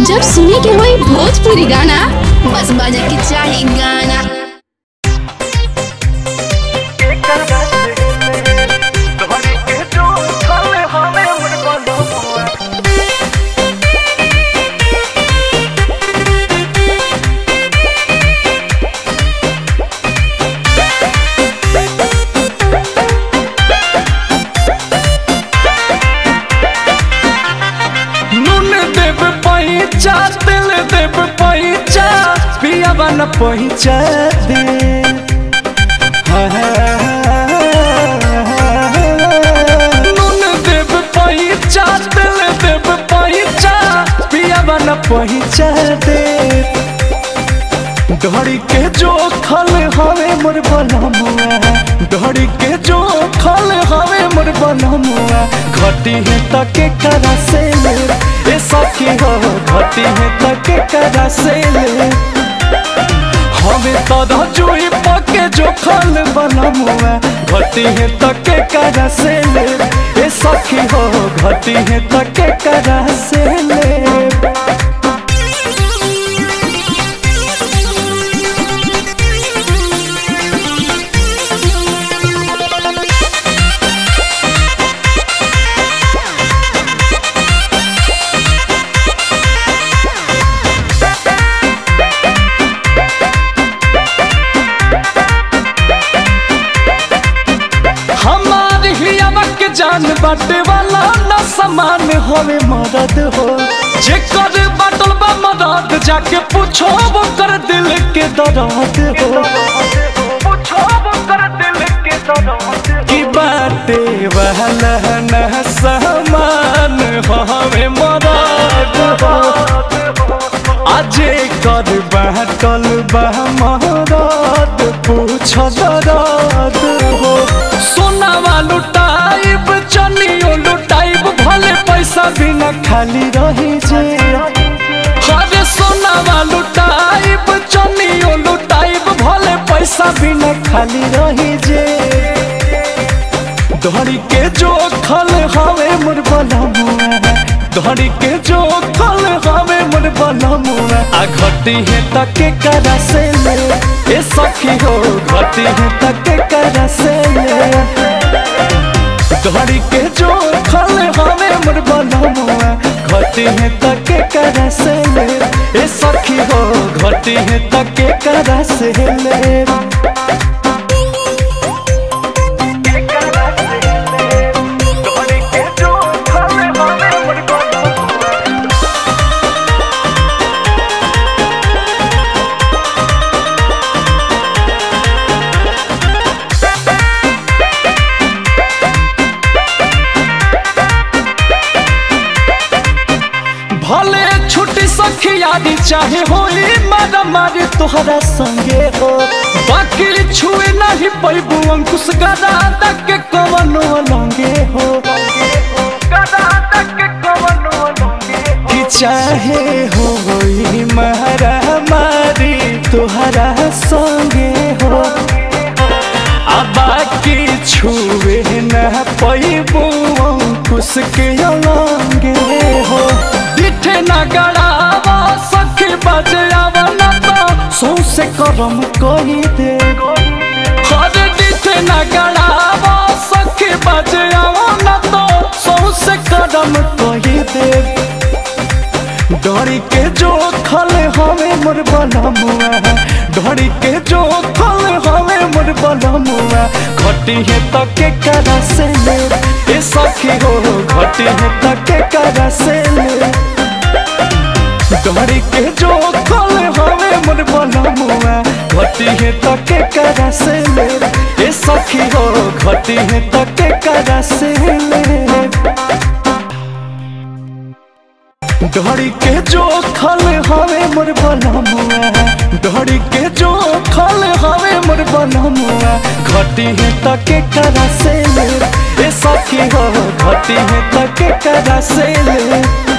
जब सुने के होई भोजपुरी गाना बस बजे के चाही गाना नून देव पैचा तेल देव पैचा पिया बन पैचा दे नून देव पैचा तेल देव पैचा पिया बन पैचा दे डोरी के जो खल हवे मोर बनमुआ डोरी के जो खल हवे मोर बनमुआ घटी है तके करा से ले ए सखी हो घटी है तके करा से ले हमें तदा जुई पके जो खल बनमुआ घटी है तके करा से ले ए सखी हो घटी है तके करा से ले हमार हियावा के जान बाटे वाला ना समान होवे मदद हो जे कर बाटल बा मदद जाके पूछो वो कर दिल के दर्द हो की बाटे वाला ना समान होवे मदद हो आजे कर बाटल बा मदद पूछो दर्द हो सोनावा लुटाइब चनियो लुटाइब भले पैसा बिना खाली रही जे हरे सोनावा लुटाइब चनियो लुटाइब भले पैसा बिना खाली रही जे धड़ी के जो खल हवे मोर बनमुआ धड़ी के जो खल हवे मोर बनमुआ आ घटी है तके करा से ले ए सखी हो घटी है तके करा से ले धड़ी के जो खल हवे मोर बनमुआ घटी है तके करा से ले ए सखी हो घटी है तके करा से ले भले छुट्टी सखियारी चाहे होई मारा मारे तोहरा संगे हो बाकी छुए नहीं पैबू अंकुश गदा तक के कवनो लंगे हो कि चाहे होई मारा मारी तोहरा संगे हो आ बाकी छुए न पैबू अंकुश के लंगे हो दिठे न गड़ावा सखी बजावा न तो सौसे करम कही दे हर दिठे न गड़ावा सखी बजावा न तो सौसे करम कही दे डरी के जो खल हवे मोर बनमुआ डरी के जो खल हवे मोर बनमुआ घटी है तके करा से ले ए सखी हो घटी है तके करा से ले डरी के जो खल हवे मोर बनमुआ घटी है तके करा से ले ए सखी हो घटी है तके करा से ले डरी के जो खल हवे मोर बनमुआ डरी के जो खल हवे मोर बनमुआ घटी है तके करा से ले ए सखी हो घटी है तके करा से ले